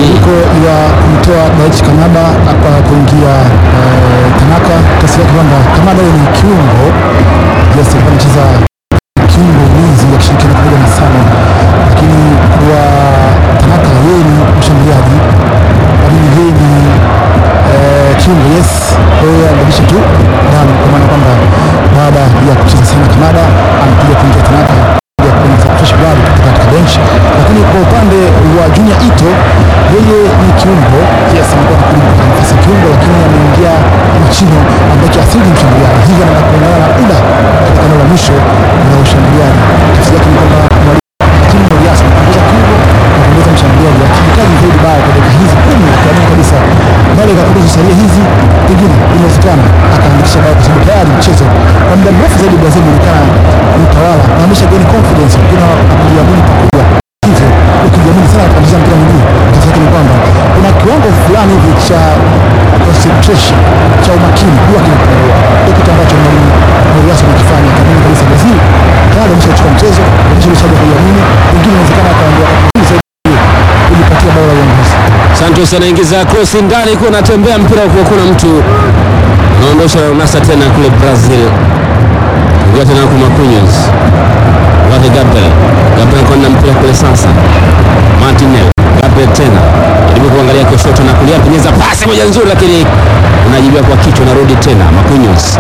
mabadiliko ya kumtoa Daichi Kamada hapa kuingia eh, Tanaka. Tafsiri yake kwamba Kamada yeye ni kiungo, yes, alikuwa anacheza kiungo ulinzi akishirikiana pamoja na Sano, lakini kwa Tanaka yeye ni mshambuliaji, lakini yeye ni eh, kiungo, yes. Kwa hiyo anabadilisha tu damu, kwa maana kwamba baada ya kucheza sana Kamada anakuja kuingia Tanaka ya kuanza fresh blood katika bench, lakini kwa upande wa Junior Ito yeye ni kiungo, yes, amekuwa anakuja katika nafasi ya kiungo, lakini ameingia Mchino ambaye asili ni mshambuliaji, hivyo anaenda kuungana na Uda katika eneo la mwisho la ushambuliaji. Tafsiri yake ni kwamba timu ya Yas anapunguza kiungo na kuongeza mshambuliaji, akihitaji zaidi bao kwa dakika hizi kumi, akiamini kabisa bale kakuruzu salia hizi pengine inawezekana akaandikisha bao, kwa sababu tayari mchezo kwa muda mrefu zaidi Brazil inaonekana ni utawala na amesha gain confidence, wengine hakujiamini pakubwa. Hivyo ukijiamini sana katika mchezo wa mpira wa miguu, tafsiri yake ni kwamba kuna kiwango fulani hivi cha concentration cha umakini huwa kinapungua. Ndio kitu ambacho mwalimu Morias anakifanya, akaamini kabisa Brazil tayari ameshachukua mchezo, ameshaje kujiamini, pengine inawezekana akaondoa zaidi kujipatia bao la uongozi. Santos anaingiza cross ndani, kuwa anatembea mpira huko, kuna mtu anaondosha unasa tena kule Brazil, ingia tena kwa Marquinhos wake Gabriel, Gabriel kwenda mpira kule sasa, Martinelli, Gabriel tena jaribu kuangalia kushoto na kulia, penyeza pasi moja nzuri, lakini unajibiwa kwa kichwa, narudi tena Marquinhos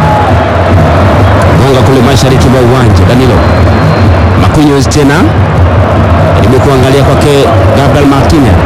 gonga kule mashariki mwa uwanja, Danilo Marquinhos tena jaribu kuangalia kwake Gabriel Martinez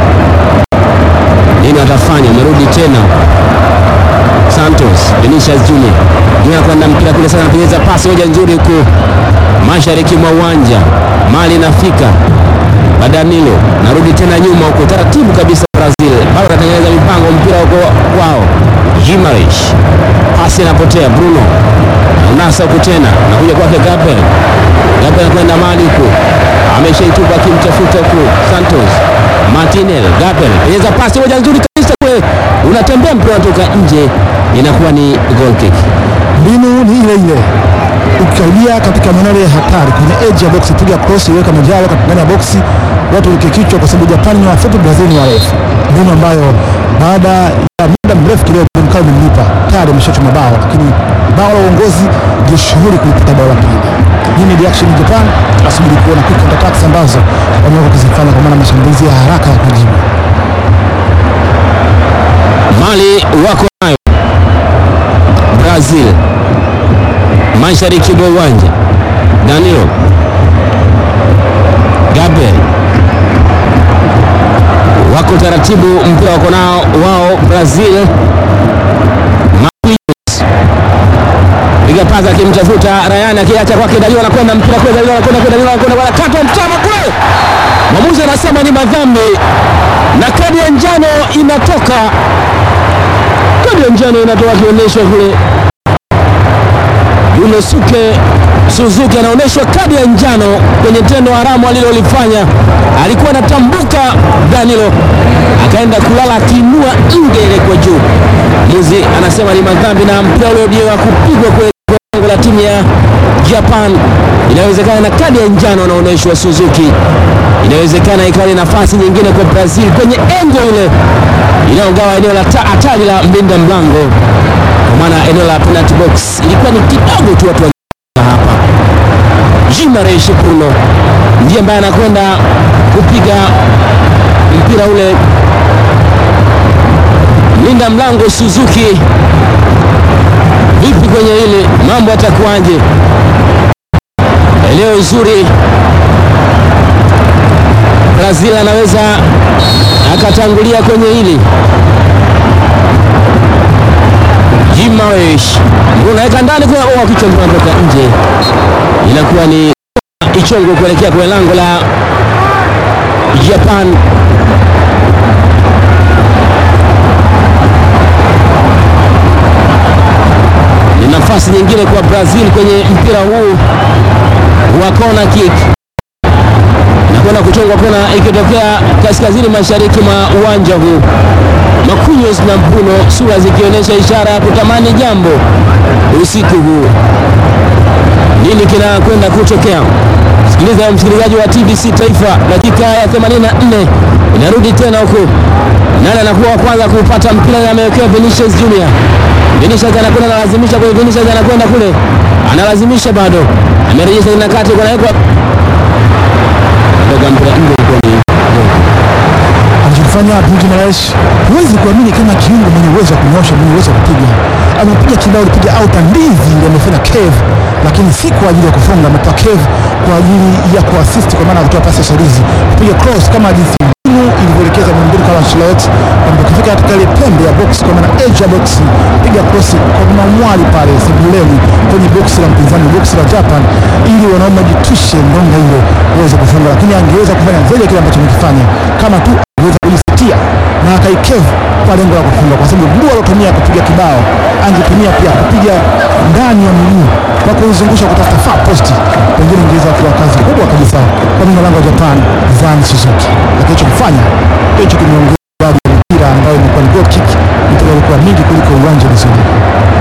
nini atafanya? Umerudi tena Santos, Vinicius Junior Junior kwenda mpira kule sana, anapenyeza pasi moja nzuri huku mashariki mwa uwanja, mali inafika Badanilo, narudi tena nyuma huko taratibu kabisa. Brazil bado anatengeneza mipango, mpira huko kwao. Gimaresh, pasi inapotea. Bruno unasa huku tena, nakuja kwake Gabriel. Gabriel anakwenda mali huku, ameshaitupa akimtafuta huku Santos. Martinez, Gabriel penyeza pasi moja nzuri kabisa kule, unatembea mpira unatoka nje, inakuwa ni goal kick. mbinu ni ile ile ukikaribia katika maeneo ya hatari kwenye edge ya box, piga cross, iweka majalo katika ndani ya box, watu weke kichwa, kwa sababu Japani ni wafupi, Brazil ni warefu. Mbinu ambayo baada ya muda mrefu kidogo mkao umemlipa tayari, ameshachoma mabao, lakini bao la uongozi ndio shughuli kulipata bao la pili. Hii ni reaction ya Japan, asubiri kuona quick counter attacks ambazo wameweza kuzifanya, kwa maana mashambulizi ya haraka ya kujibu. Mali wako nayo Brazil mashariki mwa uwanja. Danilo Gabriel wako taratibu, mpira wako nao wao Brazil. Marquinhos piga pasi akimtafuta Ryan, akiacha kwake Danilo, anakwenda mpira kule, Danilo anakwenda kule, Danilo anakwenda wanakatwa mtama kule, mwamuzi anasema ni madhambi na kadi ya njano inatoka kadi ya njano inatoka akionyeshwa kule Yunosuke Suzuki anaonyeshwa kadi ya njano kwenye tendo haramu alilolifanya. Alikuwa anatambuka Danilo, akaenda kulala akiinua nge ile kwa juu. Muzi anasema ni madhambi na mpira ule ndio wa kupigwa kwenye lango la timu ya Japan. Inawezekana na kadi ya njano anaonyeshwa Suzuki, inawezekana ikawa ni nafasi nyingine kwa Brazil kwenye engo ile inayogawa eneo la ta- hatari la mlinda mlango, kwa maana eneo la penalty box ilikuwa ni kidogo tu watu wa hapa. Gimaresh Bruno ndiye ambaye anakwenda kupiga mpira ule, mlinda mlango Suzuki. Vipi kwenye hili mambo yatakuwaje? Eneo zuri Brazil anaweza akatangulia kwenye hili. Gimaresh unaweka ndani kwa oh, kichwa kinatoka nje, inakuwa ni ichongo kuelekea kwenye lango la Japan. Ni nafasi nyingine kwa Brazil kwenye mpira huu wa kona kick nakwenda kuchongwa kona ikitokea kaskazini mashariki mwa uwanja huu. Marquinhos na Bruno sura zikionyesha ishara ya kutamani jambo usiku huu. Nini kinakwenda kutokea? Sikiliza msikilizaji wa TBC Taifa, dakika ya 84 inarudi tena huku. Nani anakuwa wa kwanza kuupata mpira na amewekewa Vinicius Junior. Vinicius anakwenda analazimisha kule, Vinicius anakwenda kule, analazimisha bado, amerejesha ina kati, kunawekwa ndoga mpira nje ulikuwa ni anachofanya Bruno Guimaraes, huwezi kuamini kama kiungo mwenye uwezo wa kunyosha, mwenye uwezo wa kupiga. Amepiga kibao, alipiga auta ndizi ile amefanya cave, lakini si kwa ajili ya kufunga, ametoa cave kwa ajili ya kuassist, kwa maana ya kutoa pasi ya sharizi, kupiga cross kama jinsi mbinu ilivyoelekeza mwalimu Carlo Ancelotti, kwamba ukifika katika ile pembe ya box, kwa maana edge ya box, piga cross kwa mamwali pale sebuleni kwenye box la mpinzani, box la Japan, ili wanaume jitwishe ndonga ile uweze kufunga, lakini angeweza kufanya zaidi ya kile ambacho amekifanya kama tu angeweza kujisitia na akaikevu kwa lengo la kufunga, kwa sababu mguu aliotumia kupiga kibao angetumia pia kupiga ndani ya miguu kwa kuizungusha kutafuta far post, pengine ingeweza kuwa kazi kubwa kabisa kwa mlinda lango wa Japan Zan Suzuki, lakini alichokifanya hicho kimeongeza idadi ya mipira ambayo imekuwa ni goal kick, mipira ilikuwa mingi kuliko uwanja vizuri.